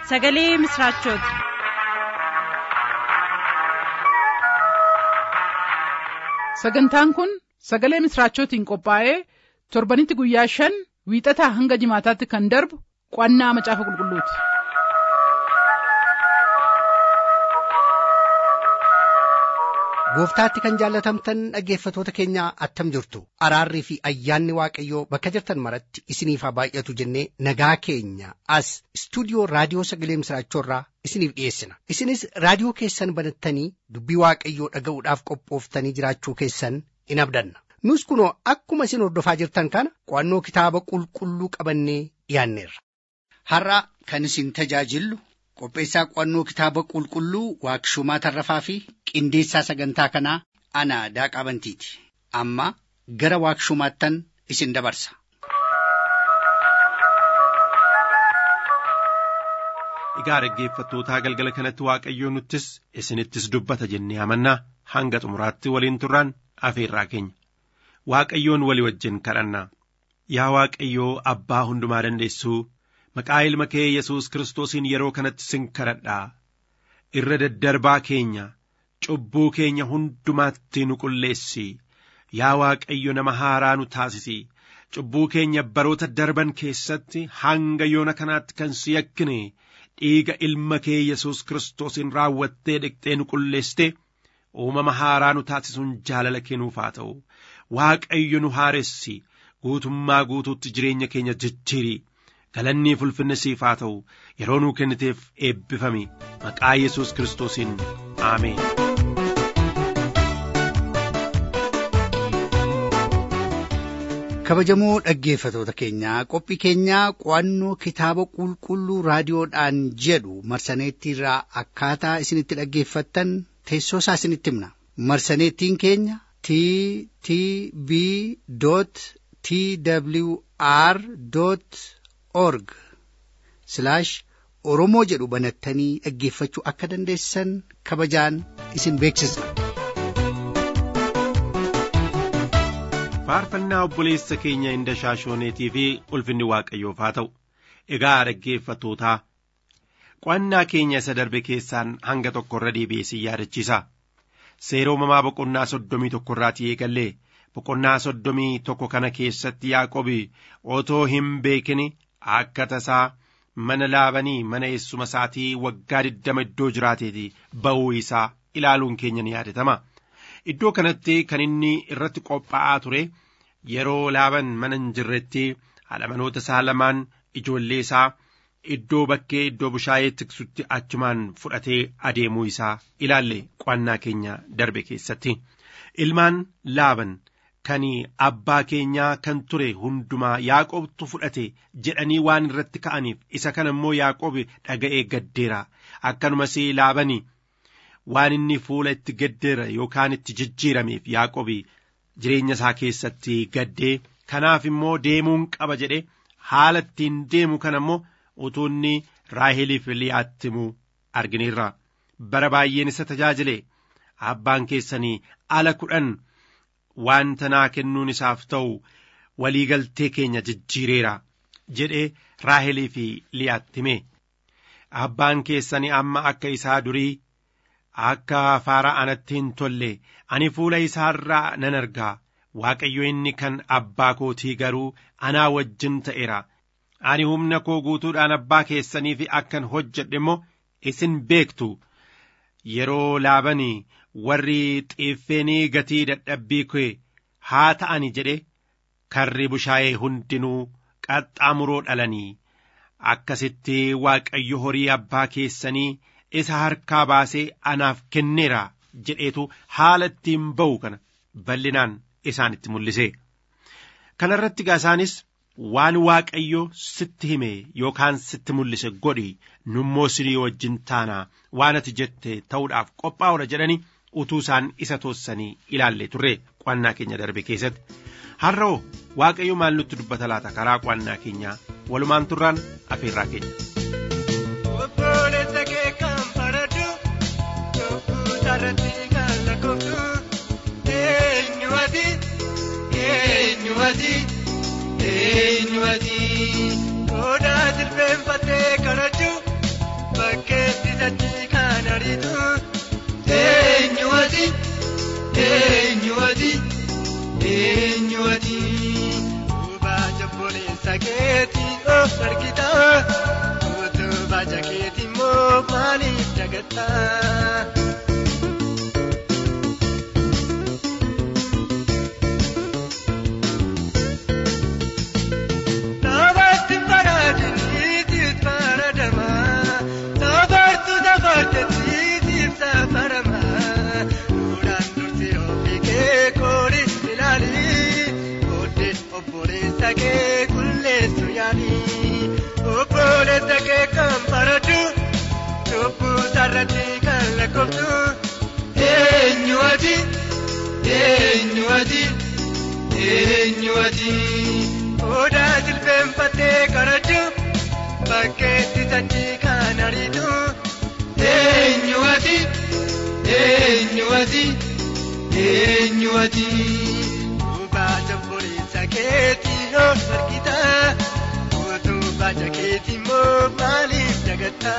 sagalee misiraachooti. sagantaan kun sagalee misiraachootiin qophaa'ee torbanitti guyyaa shan wiixataa hanga jimaataatti kan darbu qo'annaa macaafa qulqulluuti. gooftaatti kan jaallatamtan dhaggeeffatoota keenya attam jirtu araarrii fi ayyaanni waaqayyoo bakka jirtan maratti isiniif haa baay'atu jennee nagaa keenya as istuudiyoo raadiyoo sagalee misiraachoorraa isiniif dhiyeessina isinis raadiyoo keessan banattanii dubbii waaqayyoo dhaga'uudhaaf qophooftanii jiraachuu keessan in abdanna nus kunoo akkuma isin hordofaa jirtan kana qo'annoo kitaaba qulqulluu qabannee dhiyaanneerra. har'a kan isin tajaajillu qopheessaa qo'annoo kitaaba qulqulluu waaqshumaa tarrafaa fi qindeessaa sagantaa kanaa ana daaqaa bantiiti amma gara waaqshumaattan isin dabarsa. Egaa dhaggeeffattootaa galgala kanatti waaqayyoo nuttis isinittis dubbata jennee amannaa hanga xumuraatti waliin turraan afeerraa keenya. Waaqayyoon walii wajjin kadhannaa. Yaa Waaqayyoo abbaa hundumaa dandeessuu maqaa ilma kee Yesuus Kiristoosiin yeroo kanatti sin kadhadhaa. Irra daddarbaa keenya cubbuu keenya hundumaatti nu qulleessi. Yaa Waaqayyo nama haaraa nu taasisi. Cubbuu keenya baroota darban keessatti hanga yoona kanaatti kan si yakkine dhiiga ilma kee Yesuus Kiristoosiin raawwattee dhiqxee nu qulleessite uumama haaraa nu taasisuun jaalala kennuuf haa ta'u. Waaqayyo nu haaressi guutummaa guutuutti jireenya keenya jijjiiri. Galannii ulfinni siif haa ta'u yeroo nuu kenniteef eebbifami maqaa Yesuus Kiristoosiin Ameen. kabajamoo dhaggeeffatoota keenyaa qophii keenyaa qo'annoo kitaaba qulqulluu raadiyoodhaan jedhu marsaneettiirraa akkaataa isinitti dhaggeeffattan teessoo isaa isinitti himna marsaneettiin keenya t t b t w r org oromoo jedhu banattanii dhaggeeffachuu akka dandeessan kabajaan isin beeksisna. faarfannaa obboleessa keenya inda shaashooneetii fi ulfinni waaqayyoof haa ta'u egaa dhaggeeffattootaa qo'annaa keenya isa darbe keessaan hanga tokko irra deebi'ee si yaadachiisa seera uumamaa boqonnaa soddomii tokko irraatii eegallee boqonnaa soddomii tokko kana keessatti yaaqobi otoo hin beekin akka tasaa mana laabanii mana eessuma isaatii waggaa digdama iddoo jiraateeti ba'uu isaa ilaaluun keenya ni yaadatama. Iddoo kanatti kan inni irratti qophaa'aa ture yeroo laaban mana hin jirretti haadha manoota isaa lamaan ijoollee isaa iddoo bakkee iddoo bushaayee tiksutti achumaan fudhatee adeemuu isaa ilaalle qo'annaa keenya darbe keessatti. Ilmaan laaban kan abbaa keenyaa kan ture hundumaa yaaqobtu fudhate jedhanii waan irratti ka'aniif isa kana immoo yaaqob dhaga'ee gaddeera akkanumas laabanii. waan inni fuula itti gaddeera yookaan itti jijjiirameef yaaqobi jireenya isaa keessatti gaddee kanaaf immoo deemuun qaba jedhe haala ittiin deemu kana immoo utuu inni raaheliif liyaatti himuu argineerra bara baay'een isa tajaajile abbaan keessanii ala kudhan wanta naa kennuun isaaf ta'u waliigaltee keenya jijjiireera jedhee raaheliif liyaatti hime abbaan keessanii amma akka isaa durii akka faara anatti hin tolle ani fuula isaa irraa nan argaa waaqayyo inni kan abbaa kootii garuu anaa wajjin ta'eera ani humna koo guutuudhaan abbaa keessaniif akkan hojjedhe immoo isin beektu yeroo laabanii warri xiiffeenii gatii dadhabbii kee haa ta'ani jedhe karri bushaayee hundinuu qaxxaamuroo dhalanii akkasitti waaqayyo horii abbaa keessanii isa harkaa baasee anaaf kenneera jedheetu haala ittiin ba'u kana bal'inaan isaanitti mul'ise. Kana irratti isaanis waan waaqayyo sitti hime yookaan sitti mul'ise godhi nummoo sinii wajjin taanaa waan ati jette ta'uudhaaf qophaa'udha jedhanii utuu isaan isa toossanii ilaalle turre qo'annaa keenya darbe keessatti. Har'oo waaqayyo maal nutti dubbata laata karaa qo'annaa keenyaa walumaan turraan afeerraa keenya. Sarratti kan lakkooftu eenyuwati eenyuwati eenyuwati odaa jilbeenfattee kadhachuu argita utubaa jakeeti immoo maaliif dagatta. Namooti faraadiniitiif faradama. Safartu safartatiitiif safarama. Duraan dursee ofii kee koori ilaali. Booddee obboleessa kee qulleessu yaali. Obboleessa kee kan faradu. Cubbuu sarratti kan lakkooftu. Eenyu ati? Eenyu ati? Eenyu ati? Odaa jilbeenfattee karaju bakkeetti sanyii kan ariitu. Eenyu ati? Eenyu ati? Eenyu ati? Utubaa obboleessa keetii yoo argita. Utubaa jakeetii immoo maaliif dagatta?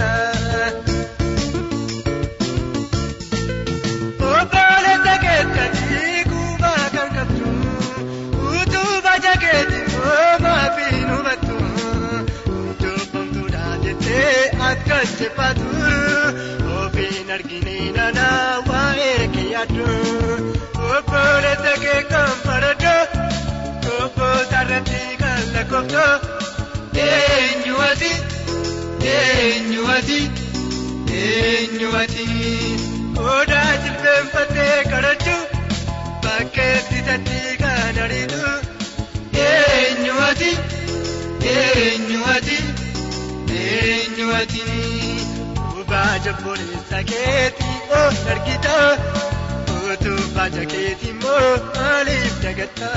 Obboleessa keettanii kubbaa kan qabdu. Utubaa jakeetii immoo maaf hin hubattu. Jobbamtuudha jettee akka jebbaatu. Ofiin argine nana waa'ee kee yaaddu. Obboleessa kee kan faradu. Obboota irratti kan lakkooftu. Eenyu ati? Eenyu ati? Eenyu ati? Odaa jilbeenfattee karaju. Bakkeetti sanyii kan ariitu. Eenyu ati? Eenyu ati? Eenyu ati? Utubaa obboleessa keetii oo argita. Utubaa jakeetii immoo maaliif dagatta?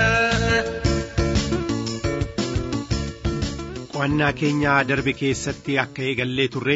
Qo'annaa keenya darbe keessatti akka eegallee turre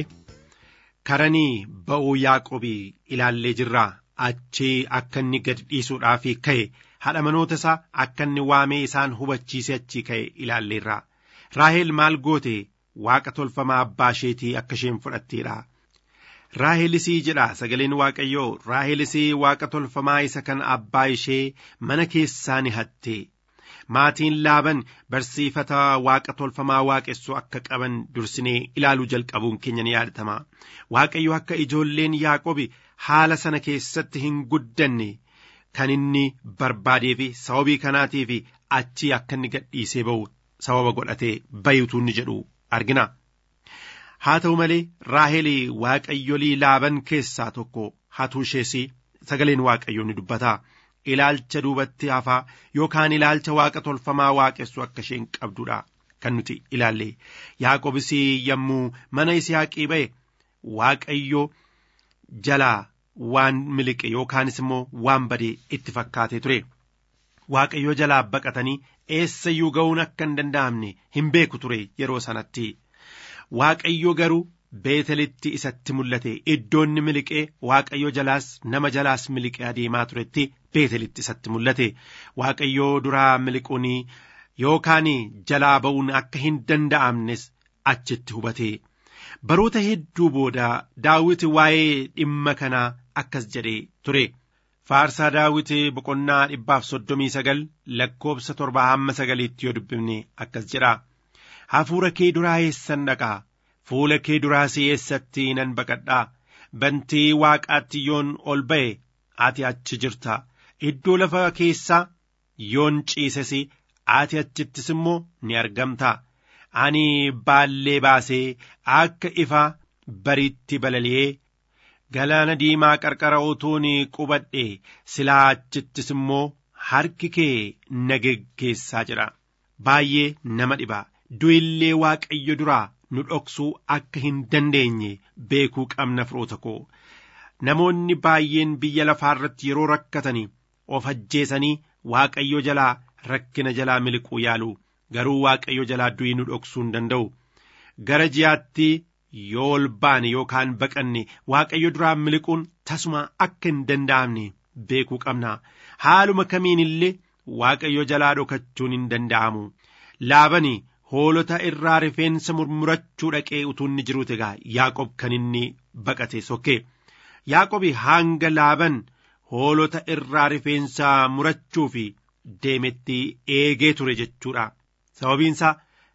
karanii ba'uu Yaaqobii ilaallee jirra. Achii akka inni gad dhiisuudhaaf ka'e haadha manoota isaa akka inni waamee isaan hubachiise achii ka'e ilaalleerra. Raahel maal goote waaqa tolfamaa abbaa isheetii akka isheen fudhatteedha. Raahelisii jedha sagaleen Waaqayyoo Raahelisii waaqa tolfamaa isa kan abbaa ishee mana keessaa ni hatte. Maatiin laaban barsiifata waaqa tolfamaa waaqessuu akka qaban dursinee ilaaluu jalqabuun keenya ni yaadatama. Waaqayyo akka ijoolleen Yaaqobi haala sana keessatti hin guddanne kan inni barbaadee fi sababii kanaatiif achii akka inni gadhiisee ba'u sababa godhatee bayutuu inni jedhu argina. Haa ta'u malee Raahel waaqayyolii laaban keessaa tokko hatuu ishees sagaleen waaqayyoo ni dubbata. Ilaalcha duubatti hafaa yookaan ilaalcha waaqa tolfamaa waaqessu akka isheen qabdudha kan nuti ilaalle. Yaaqobis yommuu mana Isihaaqii ba'e waaqayyo jalaa waan miliqe yookaanis immoo waan badee itti fakkaatee ture. Waaqayyo jalaa baqatanii eessayyuu ga'uun akka hin danda'amne hin beeku ture yeroo sanatti. Waaqayyo garuu beetelitti isatti mul'ate iddoonni miliqee waaqayyo jalaas nama jalaas miliqee adeemaa turetti beetelitti isatti mul'ate waaqayyo duraa miliquun yookaan jalaa ba'uun akka hin danda'amnes achitti hubate baroota hedduu booda daawiti waa'ee dhimma kanaa akkas jedhee ture faarsaa daawiti boqonnaa dhibbaaf soddomii sagal lakkoobsa torbaa hamma sagaliitti yoo dubbifne akkas jedha hafuura kee duraa eessan dhaqaa fuula kee duraas eessatti nan baqadhaa bantii waaqaatti yoon ol ba'e ati achi jirta iddoo lafa keessaa yoon ciises ati achittis immoo ni argamta ani baallee baasee akka ifa bariitti balali'ee galaana diimaa qarqara utuun qubadhe silaa achittis immoo harki kee na geggeessaa jedha baay'ee nama dhiba du'illee waaqayyo duraa nu dhoksuu akka hin dandeenye beekuu qabna firoota koo namoonni baay'een biyya lafaa irratti yeroo rakkatanii of ajjeesanii waaqayyo jalaa rakkina jalaa miliquu yaalu garuu waaqayyo jalaa du'ii nu dhoksuu hin danda'u gara ji'aatti yoo ol baane yookaan baqanne waaqayyo duraa miliquun tasuma akka hin danda'amne beekuu qabna haaluma kamiin illee waaqayyo jalaa dhokachuun hin danda'amu laabani hoolota irraa rifeensa murmurachuu dhaqee utuu inni jiruuti egaa yaaqob kan inni baqate sokkee yaaqobi hanga laaban hoolota irraa rifeensa murachuu fi deemetti eegee ture jechuudha sababiinsaa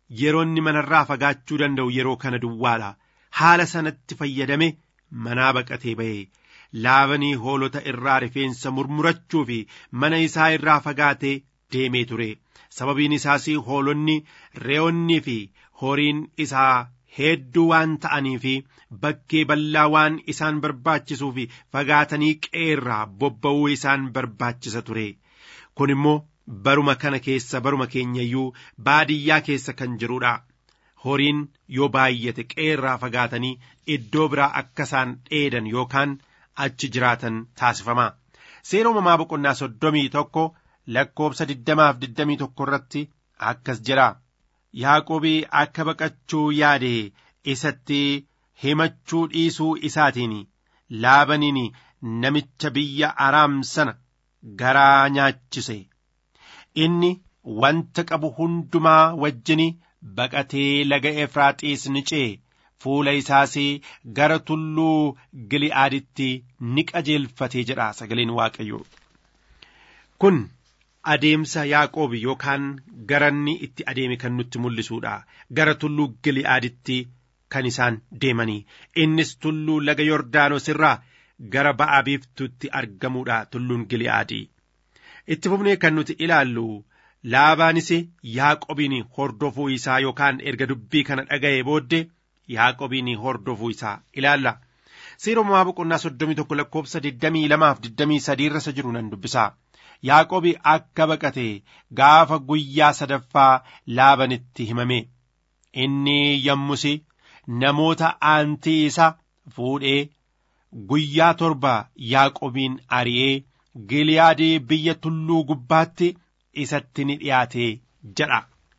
yeroo inni manarraa fagaachuu danda'u yeroo kana duwwaadha haala sanatti fayyadame manaa baqatee ba'e laabanii hoolota irraa rifeensa murmurachuu fi mana isaa irraa fagaatee deemee ture sababiin isaas hoolonni re'oonnii fi horiin isaa hedduu waan ta'anii fi bakkee bal'aa waan isaan barbaachisuu fi fagaatanii qeerraa bobba'uu isaan barbaachisa ture kun immoo baruma kana keessa baruma keenyayyuu baadiyyaa keessa kan jirudha horiin yoo baay'ate qeerraa fagaatanii iddoo biraa akka isaan dheedan yookaan achi jiraatan taasifama seera uumamaa boqonnaa soddomii tokko lakkoobsa digdamaaf digdamii tokko irratti akkas jedha yaaqobii akka baqachuu yaade isatti himachuu dhiisuu isaatiin laabaniin namicha biyya araam sana garaa nyaachise inni wanta qabu hundumaa wajjin baqatee laga efraaxiis ni ce'e fuula isaas gara tulluu gili'aaditti ni qajeelfatee jedha sagaleen waaqayyo kun adeemsa yaaqoob yookaan garanni itti adeeme kan nutti mul'isuudha gara tulluu gili'aaditti kan isaan deemanii innis tulluu laga yordaanos irraa gara ba'a biiftuutti argamuudha tulluun gili'aadii itti fufnee kan nuti ilaallu laabaanis yaaqobiin hordofuu isaa yookaan erga dubbii kana dhaga'ee booddee yaaqobiin hordofuu isaa ilaalla seera uumamaa boqonnaa soddomii tokko lakkoobsa digdamii lamaaf digdamii sadii irra jiru nan dubbisaa yaaqobi akka baqate gaafa guyyaa sadaffaa laabanitti himame inni yommus namoota aantii isa fuudhee guyyaa torba yaaqobiin ari'ee giliyaadii biyya tulluu gubbaatti isatti ni dhiyaate jedha.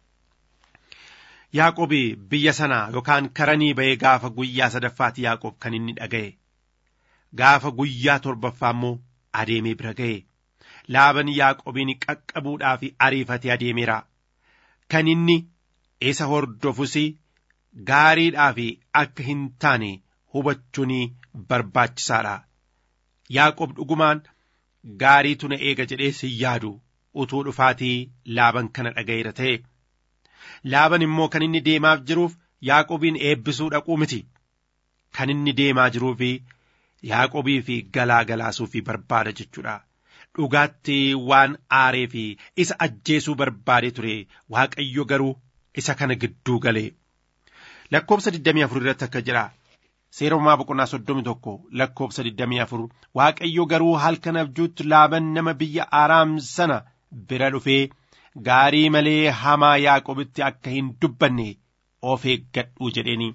Yaaqobi biyya sana yookaan karanii ba'ee gaafa guyyaa sadaffaati Yaaqob kan inni dhaga'e. Gaafa guyyaa torbaffaa immoo adeemee bira ga'e. Laaban Yaaqobiin qaqqabuudhaaf ariifatee adeemeera. Kan inni isa hordofus gaariidhaaf akka hin taane hubachuun barbaachisaadha. Yaaqob dhugumaan gaariitu na eega jedhee si yaadu utuu dhufaatii laaban kana dhaga'eera ta'e. Laaban immoo kan inni deemaaf jiruuf Yaaqobiin eebbisuu dhaquu miti. Kan inni deemaa jiruuf Yaaqobii fi galaa galaasuu fi barbaada jechuudha. Dhugaatti waan aaree fi isa ajjeesuu barbaadee ture Waaqayyo garuu isa kana gidduu galee. Lakkoobsa 24 irratti akka jedha. Seera uumamaa boqonnaa soddomi tokko lakkoobsa 24 Waaqayyo garuu halkan abjuutti laaban nama biyya Araam sana bira dhufee gaarii malee hamaa Yaaqobitti akka hin dubbanne of eeggadhu jedheeni.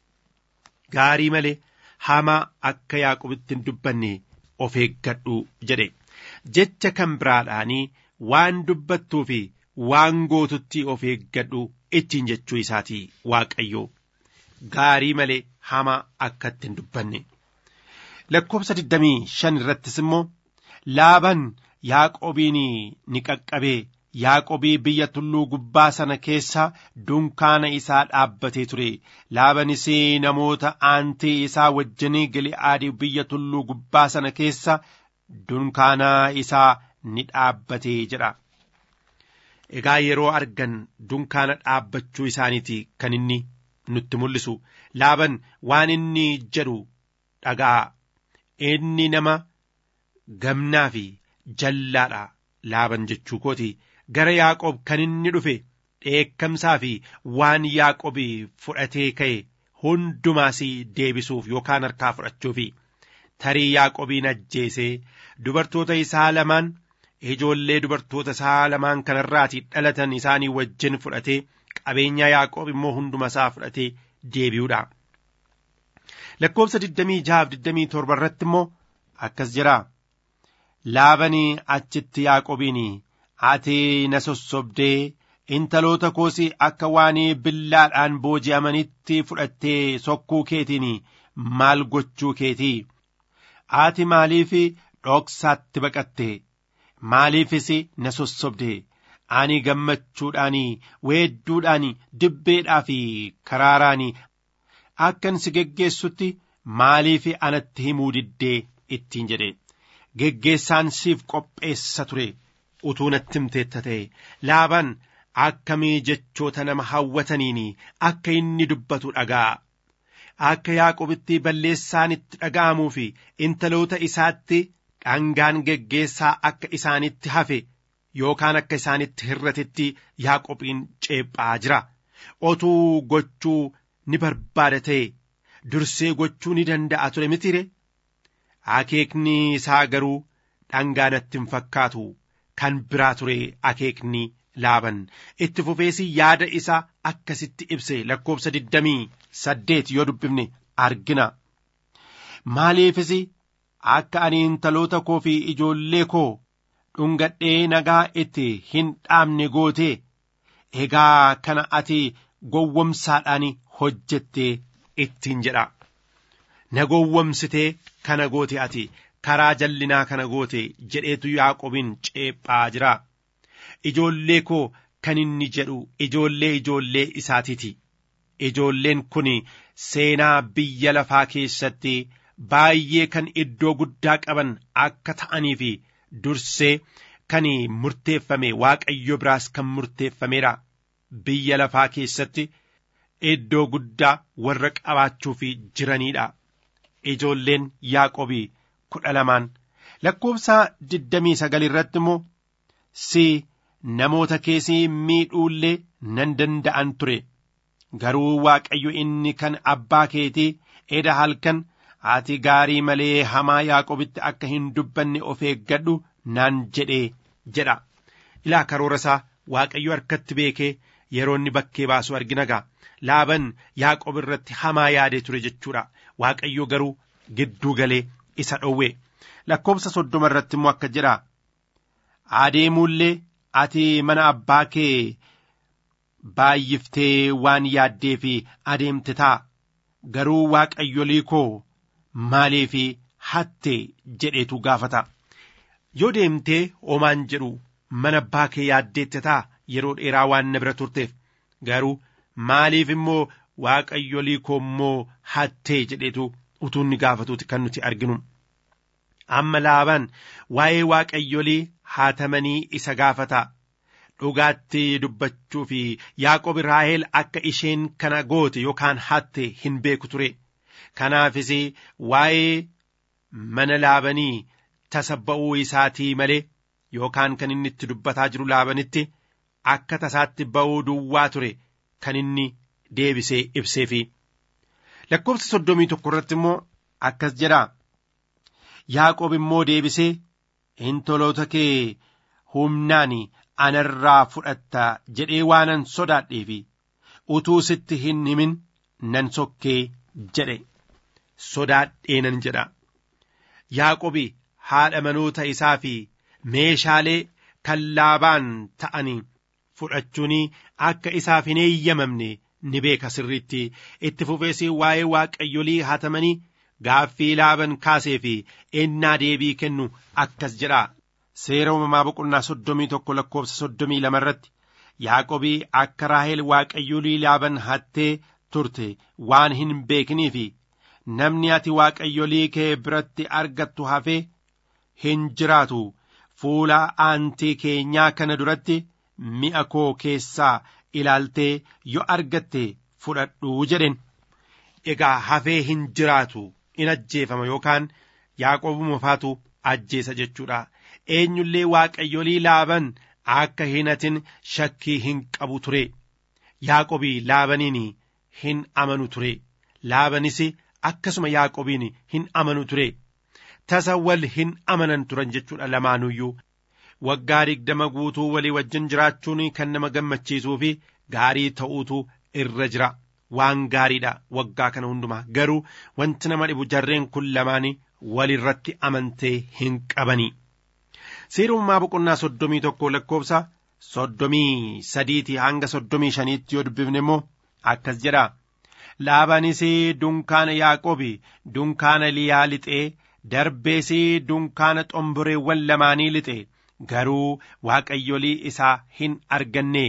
Gaarii malee hamaa akka Yaaqobitti hin dubbanne of eeggadhu jedhe. Jecha kan biraadhaanii waan dubbattuu fi waan gootutti of eeggadhu ittiin jechuu isaati Waaqayyo. Gaarii malee hamaa akka hin dubbanne. Lakkoobsa 25 irrattis immoo laaban Yaaqobiin ni qaqqabee Yaaqobii biyya tulluu gubbaa sana keessa dunkaana isaa dhaabbatee ture. Laabanis namoota aantii isaa wajjin Gili'aadii biyya tulluu gubbaa sana keessa dunkaana isaa ni dhaabbatee jedha. Egaa yeroo argan dunkaana dhaabbachuu isaaniiti kan inni nutti mul'isu. Laaban waan inni jedhu dhagaa. Inni nama gamnaa fi jallaadha. Laaban jechuu kooti. gara Yaaqoob kan inni dhufe dheekkamsaa fi waan Yaaqoobi fudhatee ka'e hundumaas deebisuuf yookaan harkaa fudhachuufi tarii Yaaqoobiin ajjeesee dubartoota isaa lamaan ijoollee dubartoota isaa lamaan kanarraati dhalatan isaanii wajjin fudhatee qabeenya Yaaqoob immoo hunduma isaa fudhatee deebi'uudha. Lakkoobsa 26-27 irratti immoo akkas jira. Laabanii achitti Yaaqoobiin ati na sossobdee intaloota koos akka waan billaadhaan booji'amanitti fudhattee sokkuu keetiin maal gochuu keetii ati maaliif dhoksaatti baqatte maaliifis na sossobde ani gammachuudhaan weedduudhaan dibbeedhaa fi karaaraan akkan si geggeessutti maaliif anatti himuu diddee ittiin jedhe geggeessaan siif qopheessa ture. utuu natti himteetta ta'e laabaan akkamii jechoota nama hawwataniin akka inni dubbatu dhaga'a. Akka Yaaqobitti balleessaan itti dhaga'amuu fi intaloota isaatti dhangaan geggeessaa akka isaanitti hafe yookaan akka isaanitti hirratetti Yaaqobiin ceephaa jira. Otuu gochuu ni barbaada ta'e dursee gochuu ni danda'a ture mitire. Akeekni isaa garuu dhangaa natti hin fakkaatu kan biraa ture akeekni laaban itti fufeesi yaada isaa akkasitti ibse lakkoobsa digdamii saddeet yoo dubbifne argina. Maaliifis akka ani intaloota koo fi ijoollee koo dhungadhee nagaa itti hin dhaabne goote egaa kana ati gowwomsaadhaan hojjette ittiin jedha. Na gowwomsitee kana goote ati karaa jallinaa kana goote jedheetu Yaaqobiin ceephaa jira. Ijoollee koo kan inni jedhu ijoollee ijoollee isaatiiti. Ijoolleen kun seenaa biyya lafaa keessatti baay'ee kan iddoo guddaa qaban akka ta'anii fi dursee kan murteeffame waaqayyo biraas kan murteeffameedha. Biyya lafaa keessatti iddoo guddaa warra qabaachuuf jiraniidha. Ijoolleen Yaaqobii kudha lamaan lakkoofsa digdamii sagal irratti immoo si namoota keessii miidhuullee nan danda'an ture. Garuu Waaqayyo inni kan abbaa keetii eda halkan ati gaarii malee hamaa Yaaqobitti akka hin dubbanne of eeggadhu naan jedhee jedha. Ilaa karoora isaa Waaqayyo harkatti beekee yeroo inni bakkee baasu argina gaa. Laaban Yaaqob irratti hamaa yaadee ture jechuudha. Waaqayyo garuu gidduu galee isa dhowwe. Lakkoofsa soddoma irratti immoo akka jedha. Adeemuullee ati mana abbaa kee baay'iftee waan yaaddee fi adeemte ta'a. Garuu waaqayyolii koo maaliif hatte jedheetu gaafata. Yoo deemtee omaan jedhu mana abbaa kee yaaddeette ta'a yeroo dheeraa waan na bira turteef. Garuu maaliif immoo waaqayyolii koo immoo hattee jedheetu utuu inni gaafatuuti kan nuti arginu. Amma laabaan waa'ee waaqayyolii haatamanii isa gaafata. Dhugaatti dubbachuu fi Yaaqob Raaheel akka isheen kana goote yookaan hatte hin beeku ture. Kanaafis waa'ee mana laabanii tasa ba'uu isaatii malee yookaan kan inni itti dubbataa jiru laabanitti akka tasaatti ba'uu duwwaa ture kan inni deebisee ibseefi. Lakkoofsa soddomii tokko irratti immoo akkas jedha. Yaaqoob immoo deebisee intoloota kee humnaan anarraa fudhatta jedhee waanan sodaadheefi utuu sitti hin himin nan sokkee jedhe sodaadhee nan jedha. Yaaqoobi haadha manoota isaa fi meeshaalee kan laabaan ta'anii fudhachuun akka isaaf hin eeyyamamne ni beeka sirriitti itti fufees waa'ee waaqayyolii hatamanii gaaffii laaban kaasee fi ennaa deebii kennu akkas jedha. Seera uumamaa boqonnaa soddomii tokko lakkoofsa soddomii lama irratti Yaaqobii akka Raaheel waaqayyolii laaban hattee turte waan hin beeknii fi namni ati waaqayyolii kee biratti argattu hafee hin jiraatu fuula aantii keenyaa kana duratti mi'a koo keessaa ilaaltee yoo argatte fudhadhuu jedhen egaa hafee hin jiraatu in ajjeefama yookaan yaaqobuma faatu ajjeesa jechuudha eenyullee waaqayyolii laaban akka hin hatin shakkii hin qabu ture yaaqobii laabaniin hin amanu ture laabanis akkasuma yaaqobiin hin amanu ture tasa wal hin amanan turan jechuudha lamaanuyyuu waggaa digdama guutuu walii wajjin jiraachuun kan nama gammachiisuu fi gaarii ta'uutu irra jira waan gaariidha waggaa kana hundumaa garuu wanti nama dhibu jarreen kun lamaan walirratti amantee hin qabanii. Seerummaa boqonnaa soddomii tokko lakkoofsa soddomii sadiitii hanga soddomii shaniitti yoo dubbifne immoo akkas jedha. Laabaanis dunkaana Yaaqoobi dunkaana Liyaa lixee darbees dunkaana xomboreewwan lamaanii lixe garuu waaqayyolii isaa hin arganne.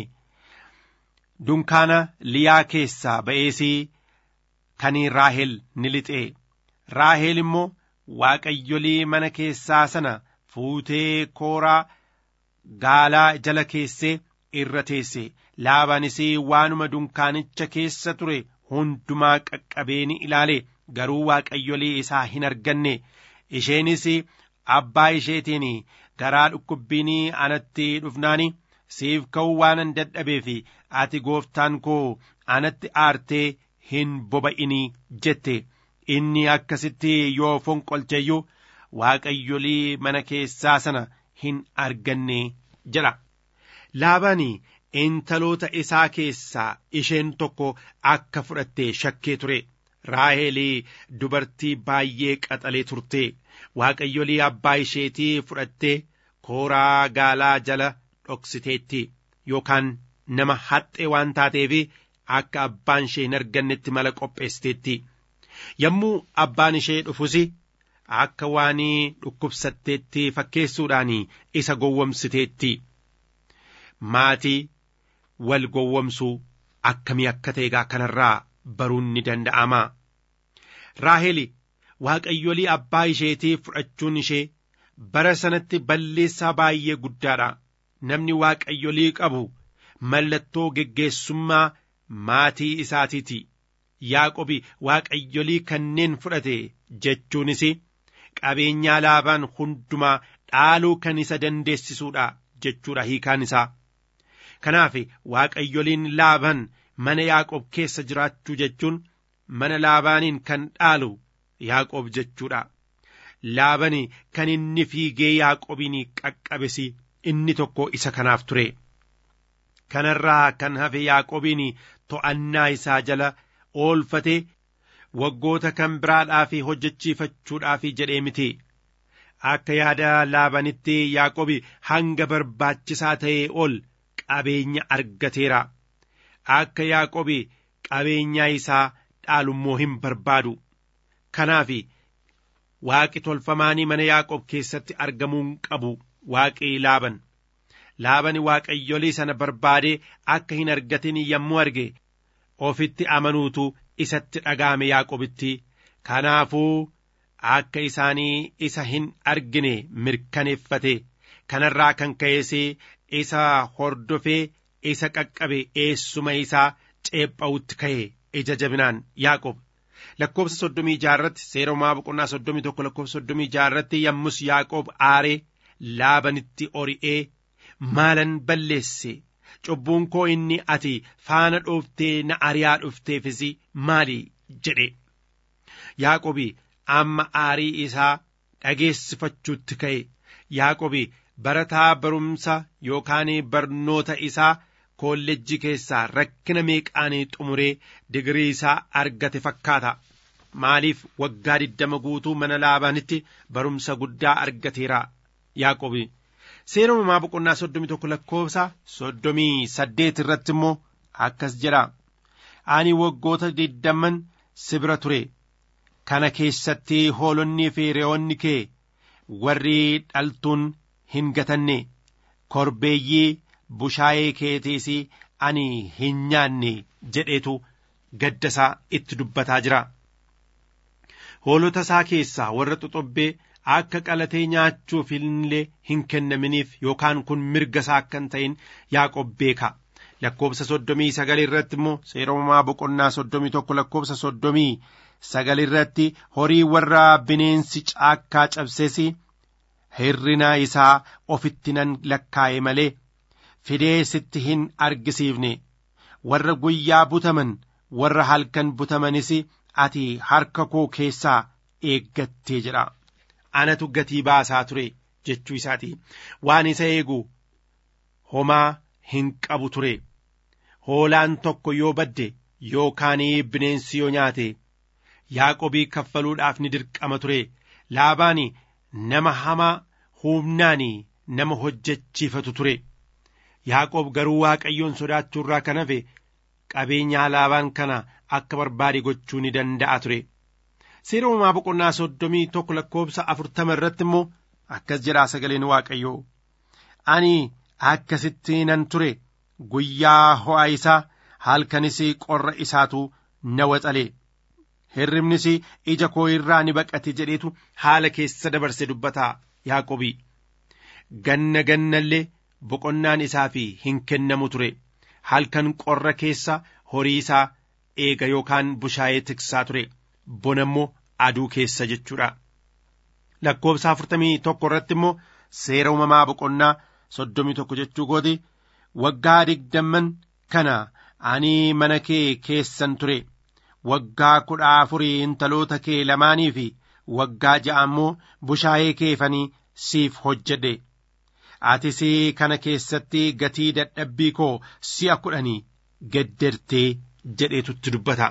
Dunkaana Liyaa keessaa ba'ees kan Raahel ni lixe. Raahel immoo waaqayyolii mana keessaa sana fuutee kooraa gaalaa jala keessee irra teesse laabaanis waanuma dunkaanicha keessa ture hundumaa qaqqabee ni ilaale garuu waaqayyolee isaa hin arganne isheenis abbaa isheetiin garaa dhukkubbiin anatti dhufnaani siif ka'uu waanan dadhabeef ati gooftaan koo anatti aartee hin boba'inii jette inni akkasitti yoo fonqolcheeyyuu waaqayyolii mana keessaa sana hin arganne jedha laabaan intaloota isaa keessaa isheen tokko akka fudhatte shakkee ture raahelii dubartii baay'ee qaxalee turte waaqayyolii abbaa isheetii fudhattee kooraa gaalaa jala dhoksiteetti yookaan nama haxxee waan taateef akka abbaan ishee hin argannetti mala qopheessiteetti yommuu abbaan ishee dhufus akka waan dhukkubsatteetti fakkeessuudhaan isa gowwomsiteetti maatii wal gowwomsuu akkamii akka ta'egaa kanarraa baruun ni danda'ama raaheli waaqayyolii abbaa isheetii fudhachuun ishee bara sanatti balleessaa baay'ee guddaadha namni waaqayyolii qabu mallattoo geggeessummaa maatii isaatiiti yaaqobi waaqayyolii kanneen fudhate jechuunis qabeenyaa laabaan hundumaa dhaaluu kan isa dandeessisuudha jechuudha hiikaan isaa kanaaf waaqayyoliin laaban mana yaaqob keessa jiraachuu jechuun mana laabaaniin kan dhaalu yaaqob jechuudha laabani kan inni fiigee yaaqobiin qaqqabes inni tokko isa kanaaf ture kanarraa kan hafe yaaqobiin to'annaa isaa jala oolfate waggoota kan biraadhaaf hojjechiifachuudhaaf jedhee miti akka yaada laabanitti yaaqobi hanga barbaachisaa ta'ee ol qabeenya argateera akka yaaqobi qabeenyaa isaa dhaalummoo hin barbaadu kanaaf waaqi tolfamaanii mana yaaqob keessatti argamuu hin qabu waaqii laaban laabani waaqayyolii sana barbaadee akka hin argatin yommuu arge ofitti amanuutu isatti dhaga'ame yaaqobitti kanaafuu akka isaanii isa hin argine mirkaneeffate kanarraa kan ka'ees isa hordofee isa qaqqabe eessuma isaa ceepha'utti ka'e ija jabinaan yaaqob lakkoofsa soddomii jaarratti seeromaa boqonnaa soddomii tokko lakkoofsa soddomii jaarratti yommus yaaqoob aaree laabanitti ori'ee maalan balleesse cubbuun koo inni ati faana dhooftee na ari'aa dhufteefis maali jedhe yaaqobi amma aarii isaa dhageessifachuutti ka'e yaaqobi barataa barumsa yookaan barnoota isaa koolleejjii keessaa rakkina meeqaanii xumuree digirii isaa argate fakkaata maaliif waggaa diddama guutuu mana laabaanitti barumsa guddaa argateera yaaqobi seera uumamaa boqonnaa soddomii tokko lakkoofsa soddomii saddeet irratti immoo akkas jedha ani waggoota diddaman si bira ture kana keessatti hoolonnii fi re'oonni kee warri dhaltuun hin gatanne korbeeyyii bushaayee keetiis ani hin nyaanne jedheetu gaddasaa itti dubbataa jira hoolota isaa keessaa warra xoxobbee akka qalatee nyaachuuf illee hin kennaminiif yookaan kun mirga isaa akka hin ta'in yaaqob beeka lakkoofsa soddomii sagal irratti immoo seera uumamaa boqonnaa soddomii tokko lakkoofsa soddomii sagal irratti horii warra bineensi caakkaa cabses hirrina isaa ofitti nan lakkaa'e malee fidee sitti hin argisiifne warra guyyaa butaman warra halkan butamanis ati harka koo keessaa eeggattee jedha anatu gatii baasaa ture jechuu isaati waan isa eegu homaa hin qabu ture hoolaan tokko yoo badde yookaan bineensi yoo nyaate yaaqobii kaffaluudhaaf ni dirqama ture laabaan nama hamaa humnaan nama hojjechiifatu ture yaaqoob garuu waaqayyoon sodaachuurraa kan hafe qabeenyaa laabaan kana akka barbaade gochuu ni danda'a ture seera uumamaa boqonnaa soddomii tokko lakkoofsa afurtama irratti immoo akkas jedhaa sagaleen waaqayyoo ani akkasitti nan ture guyyaa ho'a isaa halkanis qorra isaatu na waxale hirribnis ija koo irraa ni baqate jedheetu haala keessa dabarse dubbataa yaaqobii ganna gannallee boqonnaan isaaf hin kennamu ture halkan qorra keessa horii isaa eega yookaan bushaayee tiksaa ture bona immoo aduu keessa jechuudha lakkoofsa afurtamii tokko irratti immoo seera uumamaa boqonnaa soddomii tokko jechuu kooti waggaa digdamman kana ani mana kee keessan ture waggaa kudha afurii intaloota kee lamaanii fi waggaa ja'a immoo bushaayee keefanii siif hojjedhe atis kana keessatti gatii dadhabbii koo si'a kudhanii geddertee jedheetutti dubbata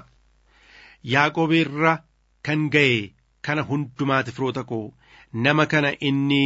yaaqoob irra kan ga'e kana hundumaati firoota koo nama kana inni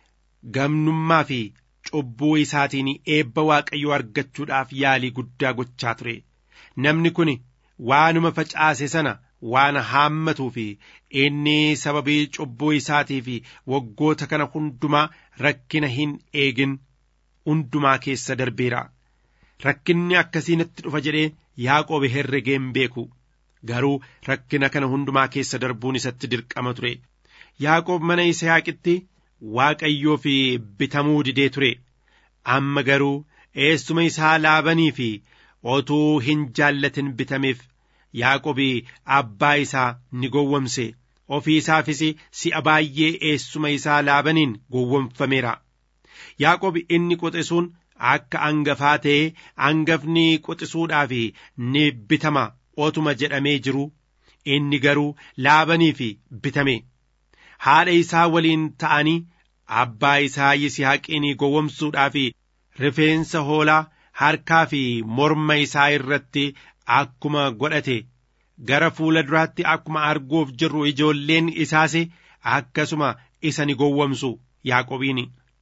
gamnummaa fi cubbuu isaatiin eebba waaqayyoo argachuudhaaf yaalii guddaa gochaa ture namni kun waanuma facaase sana waan haammatuu fi inni sababii cubbuu isaatii fi waggoota kana hundumaa rakkina hin eegin hundumaa keessa darbeera rakkinni akkasii natti dhufa jedhee yaaqoob herregee hin beeku garuu rakkina kana hundumaa keessa darbuun isatti dirqama ture yaaqoob mana yisihaaqitti waaqayyoo fi bitamuu didee ture amma garuu eessuma isaa laabanii fi otuu hin jaallatin bitameef yaaqobi abbaa isaa ni gowwomse ofii isaafis si'a baay'ee eessuma isaa laabaniin gowwomfameera yaaqobi inni qoxisuun akka angafaa ta'ee angafni qoxisuudhaaf ni bitama otuma jedhamee jiru inni garuu laabanii fi bitame haadha isaa waliin ta'anii abbaa isaa yisihaaqiin gowwomsuudhaaf rifeensa hoolaa harkaa fi morma isaa irratti akkuma godhate gara fuula duraatti akkuma arguuf jirru ijoolleen isaas akkasuma isa ni gowwomsu yaaqobiin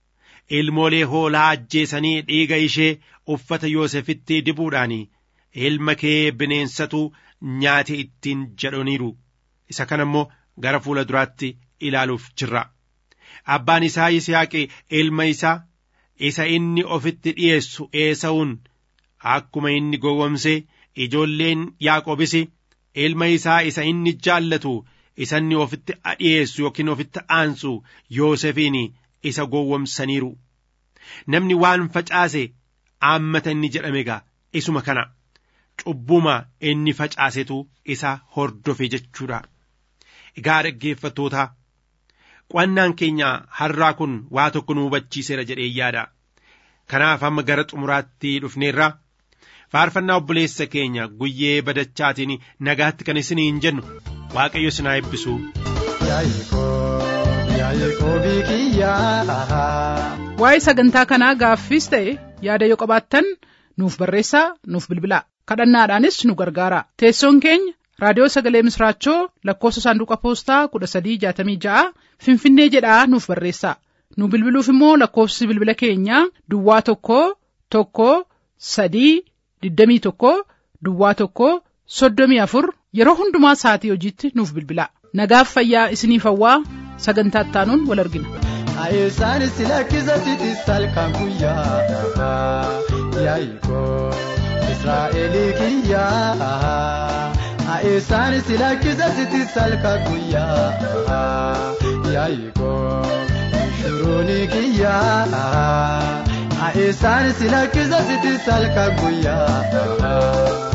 ilmoolee hoolaa ajjeesanii dhiiga ishee uffata yoosefitti dibuudhaan ilma kee bineensatu nyaate ittiin jedhaniiru isa kana immoo gara fuula duraatti ilaaluuf jirra abbaan isaa yisihaaqi ilma isaa isa inni ofitti dhi'eessu eesa'uun akkuma inni gowwomse ijoolleen yaaqobis ilma isaa isa inni jaallatu isa inni ofitti dhi'eessu yookiin ofitti aansu yoosefiin isa gowwomsaniiru namni waan facaase aammata inni jedhame egaa isuma kana cubbuma inni facaasetu isa hordofe jechuudha egaa dhaggeeffattoota qo'annaan keenya har'aa kun waa tokko nu hubachiiseera jedhee yaada kanaaf amma gara xumuraatti dhufneerra faarfannaa obboleessa keenya guyyee badachaatiin nagaatti kan isiniin jennu waaqayyo sinaa eebbisu. waa'ee sagantaa kanaa gaaffiis ta'e yaada yoo qabaattan nuuf barreessaa nuuf bilbilaa kadhannaadhaanis nu gargaara teessoon keenya raadiyoo sagalee misraachoo lakkoofsa saanduqa poostaa kudha sadii jaatamii ja'a finfinnee jedhaa nuuf barreessaa nu bilbiluuf immoo lakkoofsi bilbila keenyaa duwwaa tokko tokko sadii digdamii tokko duwwaa tokko soddomii afur yeroo hundumaa sa'atii hojiitti nuuf bilbilaa nagaaf fayyaa isiniif hawwaa sagantaa ittaanuun wal argina. Ayeesaan si lakkisa sitis halkan guyyaa yaa'ikoo Israa'elii kiyyaa. Ayeesaan si lakkisa sitis halkan guyyaa yaa'ikoo shuruuni kiyyaa. Ayeesaan si lakkisa sitis halkan guyyaa.